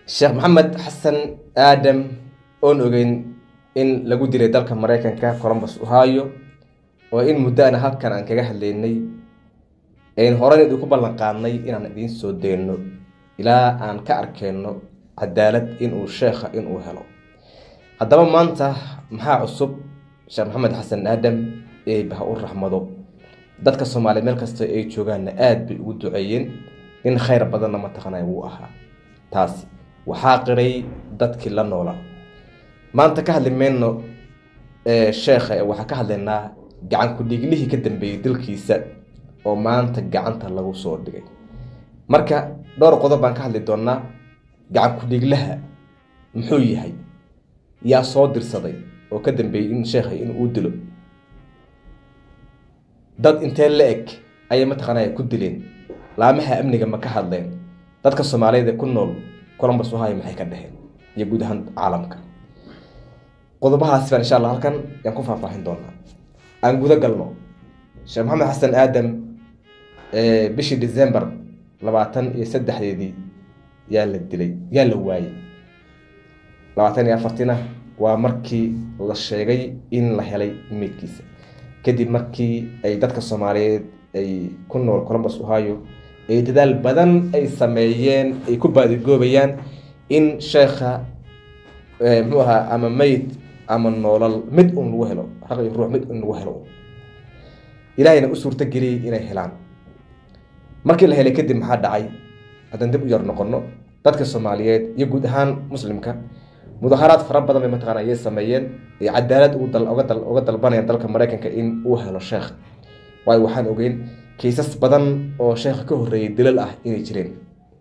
sheekh maxamed xasan aadam oon ogeyn in lagu dilay dalka maraykanka colombus ohio oo in muddo ana halkan aan kaga hadlaynay ayn horan idinku ballan qaadnay inaan idiin soo dayno ilaa aan ka arkeyno cadaalad inuu sheekha inuu helo haddaba maanta maxaa cusub sheekh maxamed xasan aadam eeba ha u raxmado dadka soomaaliya meel kasta ay joogaanna aada bay ugu duceeyeen in khayr badanna mataqaanay wuu ahaa taasi waxaa qiray dadkii la noola maanta ka hadli mayno sheekha ee waxaan ka hadlaynaa gacan ku-dhiiglihii ka dambeeyey dalkiisa oo maanta gacanta lagu soo dhigay marka dhowr qodob baan ka hadli doonaa gacan ku-dhiiglaha muxuu yahay yaa soo dirsaday oo ka dambeeyey in sheekha in uu dilo dad intee la eg ayay mataqaanaa ku dileen laamaha amniga ma ka hadleen dadka soomaaliyeed ee ku nool colombus ohio maxay ka dheheen iyo guud ahaan caalamka qodobahaasi baan insha allah halkan yaan ku faahfaahin doonaa aan guda galno sheekh maxamed xasan aadam bishii december labaatan iyo saddexdeedii yaa la dilay yaa la waayey labaatan iyo afartina waa markii la sheegay in la helay meydkiisa kadib markii ay dadka soomaaliyeed ay ku nool colombus ohio ay dadaal badan ay sameeyeen ay ku baadigoobayaan in sheekha muxuu ahaa ama meyd ama noolal mid un lagu helo raq iyo ruux mid un lagu helo ilaahayna u suurto geliyey inay helaan markii la helay kadib maxaa dhacay haddaan dib u yar noqono dadka soomaaliyeed iyo guud ahaan muslimka mudaharaad fara badan bay mataqana ayay sameeyeen ee cadaalad uga dalbanayaan dalka maraykanka in uu helo sheekh waayo waxaan ogeyn kiisas badan oo sheekha ka horreeyay dilal ah inay jireen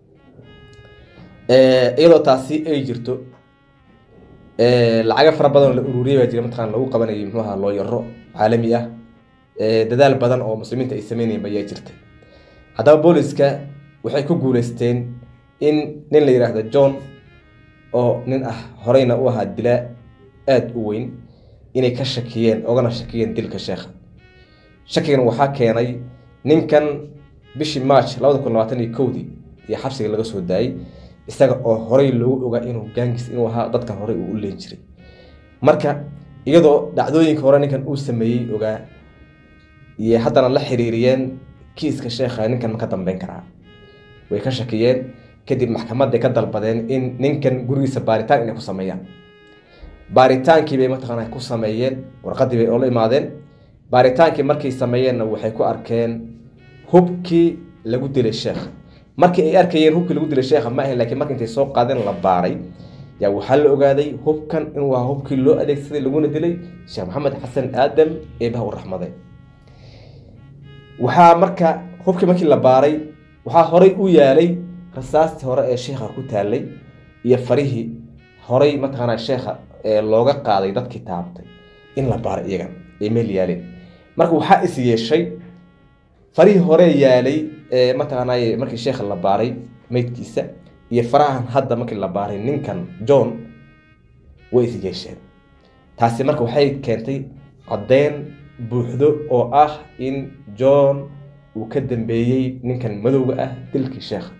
iyadoo taasi ay jirto lacaga fara badan oo la ururiyay baa jira mataqana lagu qabanayay muxuu ahaa looyaro caalami ah dadaal badan oo muslimiinta ay sameynayeen ayaa jirta haddaba booliska waxay ku guuleysteen in nin la yidhaahdo john oo nin ah horeyna u ahaa dilaa aada u weyn inay ka shakiyeen ogana shakiyeen dilka sheekha shakigan waxaa keenay ninkan bishii march labada kun labaatan iyo kowdii iyo xabsiga laga soo daayay isaga oo horey loogu ogaa inuu gaangis inuu ahaa dadka horey uu u leen jiray marka iyadoo dhacdooyinka hore ninkan uu sameeyey ogaa iyo haddana la xiriiriyeen kiiska sheekha ninkan ma ka dambeyn karaa way ka shakiyeen kadib maxkamaday ka dalbadeen in ninkan gurigiisa baaritaan inay ku sameeyaan baaritaankii bay mataqaana ku sameeyeen warqadii bay oola imaadeen baaritaankii markay sameeyeenna waxay ku arkeen hubkii lagu dilay sheekha markii ay arkayeen hubkii lagu dilay sheekha ma ahayn lakiin marka intay soo qaadeen la baaray yaa waxaa la ogaaday hubkan inuu ahaa hubkii loo adeegsaday laguna dilay sheekh maxamed xasan aadam eebaha u raxmaday waxaa marka hubkii markii la baaray waxaa horey u yaalay rasaastii hore ee sheekha ku taalay iyo farihii horey mataqaana sheekha looga qaaday dadkii taabtay in la baaray iyagan ay meel yaaleen marka waxaa is yeeshay farihii hore yaalay mataqaanay markii sheekha la baaray meydkiisa iyo farahan hadda markii la baaray ninkan john way is yeesheen taasi marka waxay keentay caddeyn buuxdo oo ah in john uu ka dambeeyey ninkan madowga ah dilkii sheekha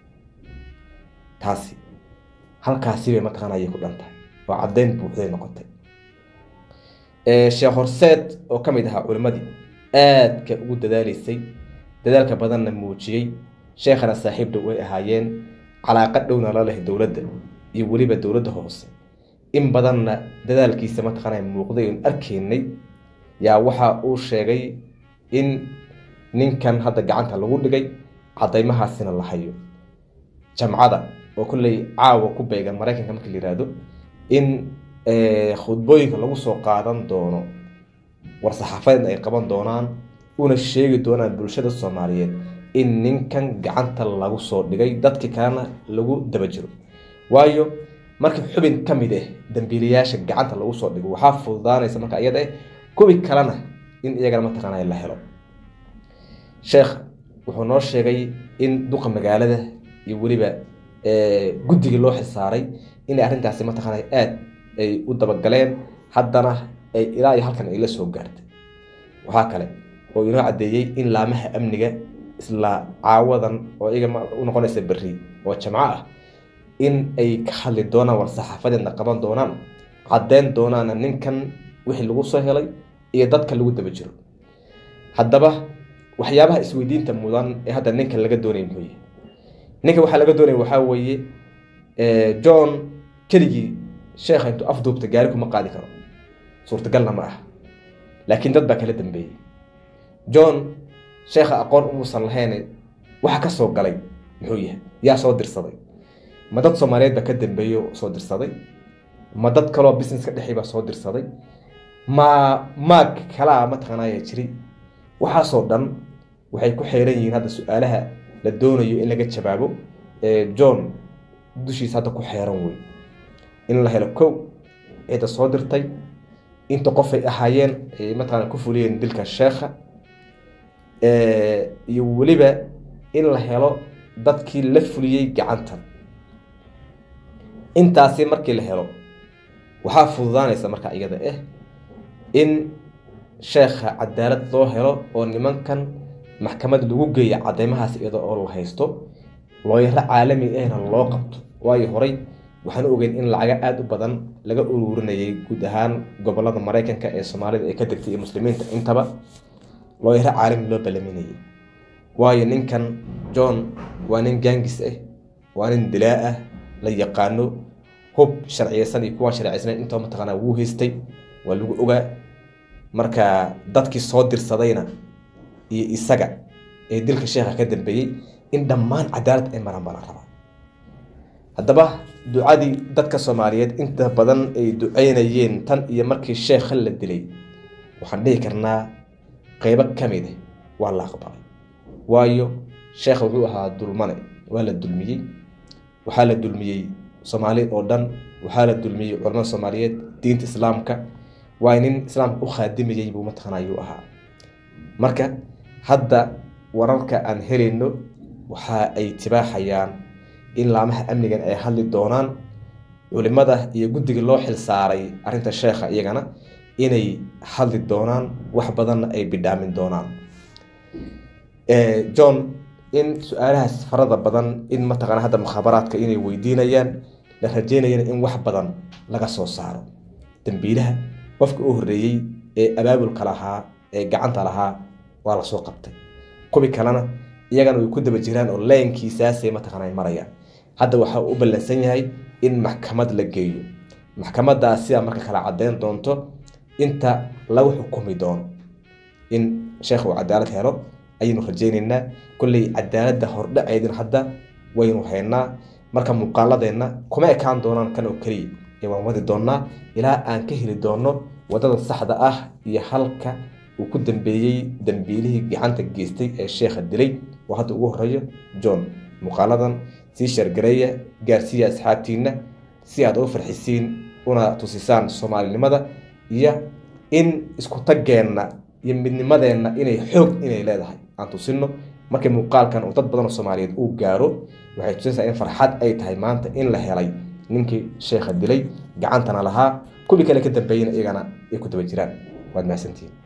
taasi halkaasi bay mataqaana ayay ku dhantahay oo caddeyn buuxday noqotay sheekh horseed oo ka mid ahaa culimmadii aadka ugu dadaalaysay dadaalka badanna muujiyey sheekhana saaxiib dhow ay ahaayeen calaaqa dhowna la leh dowladda iyo weliba dowladda hoose in badanna dadaalkiisa mataqaana muuqday oon arkaynay yaa waxa uu sheegay in ninkan hadda gacanta lagu dhigay caddaymahaasina la hayo jamcada oo kolley caawa ku beegan maraykanka markii la yihahdo in khudbooyinka lagu soo qaadan doono war-saxaafadeedna ay qaban doonaan una sheegi doonaan bulshada soomaaliyeed in ninkan gacanta lagu soo dhigay dadkii kalena lagu daba jiro waayo marka xubin ka mid ah dambiilayaasha gacanta lagu soo dhigo waxaa fududaanaysa marka iyada ah kuwi kalena in iyagana mataqaana la helo sheekh wuxuu noo sheegay in duqa magaalada iyo weliba guddigii loo xilsaaray inay arrintaasi mataqaana aada ay u dabagaleen haddana ay ilaa iyo halkan ay la soo gaartay waxaa kale oo inoo caddeeyey in laamaha amniga isla caawadan oo iyaga u noqonaysa berri oo jamco ah in ay ka hadli doonaan war saxaafadeedna qaban doonaan caddeyn doonaana ninkan wixii lagu soo helay iyo dadka lagu daba jiro haddaba waxyaabaha isweydiinta mudan ee hadda ninkan laga doonaya muxuu yahay ninka waxaa laga doonaya waxaa weeye john keligii sheekha intuu afduubta gaari kuma qaadi karo suurtagalna ma ah laakiin dad baa kala dambeeyey john sheekha aqoon umuusan lahayn waxa ka soo galay muxuu yahay yaa soo dirsaday ma dad soomaaliyeed baa ka dambeeyey oo soo dirsaday ma dad kaloo business ka dhexey baa soo dirsaday ma maag kalaa mataqaanaya jiri waxaasoo dhan waxay ku xeeran yihiin hadda su-aalaha la doonayo in laga jawaabo john dushiisa hadda ku xeeran wey in la helo kow cidda soo dirtay inta qof ay ahaayeen ay mataqaana ku fuliyeen dilka sheekha iyo weliba in la helo dadkii la fuliyey gacantan intaasi markii la helo waxaa fududaanaysa marka iyada ah in sheekha cadaalad loo helo oo nimankan maxkamad lagu geeya cadeymahaas iyada oo la haysto looyaro caalami ahna loo qabto waayo horey waxaan ogeyn in lacaga aada u badan laga ururinayay guud ahaan gobolada maraykanka ee soomaalida ay ka degtay iyo muslimiinta intaba looyaro caalami loo balaminayay waayo ninkan john waa nin gaangis ah waa nin dilaa ah la yaqaano hub sharciyeysan iyo kuwaan sharciyeysanan intoo mataqaanaa wuu haystay waa lagu ogaa marka dadkii soo dirsadayna iyo isaga ee dilka sheekha ka dambeeyey in dhammaan cadaalad ay maraan baa la rabaa haddaba ducadii dadka soomaaliyeed inta badan ay duceynayeen tan iyo markii sheekha la dilay waxaan dhihi karnaa qeybo ka mid ah waa la aqbalay waayo sheekha wuxuu ahaa dulmane waa la dulmiyey waxaa la dulmiyey soomaali oo dhan waxaa la dulmiyey culamada soomaaliyeed diinta islaamka waa nin islaamka u khaadimayey buu mataqaana ayuu ahaa marka hadda wararka aan helayno waxa ay tibaaxayaan in laamaha amnigan ay hadli doonaan culimada iyo guddiga loo xil saaray arrinta sheekha iyagana inay hadli doonaan wax badanna ay bidhaamin doonaan john in su-aalahaas farada badan in mataqana hadda mukhaabaraadka inay weydiinayaan la rajeynayana in wax badan laga soo saaro dambiilaha qofka u horreeyey ee abaabulka lahaa ee gacanta lahaa waa lasoo qabtay kubi kalena iyagana way ku daba jiraan oo laynkiisaasay mataqana marayaan hadda waxaa u ballansan yahay in maxkamad la geeyo maxkamadaas sidaa marka kala caddeyn doonto inta lagu xukumi doono in sheekh uu cadaalad helo ayaynu rajeyneynaa kolley cadaaladda hordhaceedina hadda waynu haynaa marka muuqaaladeenna kuma ekaan doonaan kan oo keliya ee waan wadi doonnaa ilaa aan ka heli doonno waddada saxda ah iyo halka uu ku dambeeyey dambiilihii gacanta geystay ee sheekha dilay oo hadda ugu horeeyo john muuqaaladan sii shargareeya gaarsiiya asxaabtiinna si aad u farxisiin una tusisaan soomaalinimada iyo in isku taggeenna iyo midnimadeenna inay xoog inay leedahay aan tusino markii muuqaalkan uu dad badan oo soomaaliyeed uu gaaro waxay tusinaysaa in farxad ay tahay maanta in la helay ninkii sheekha dilay gacantana lahaa kuwii kale ka dambeeyena iyagana ay ku daba jiraan waad mahadsantihiin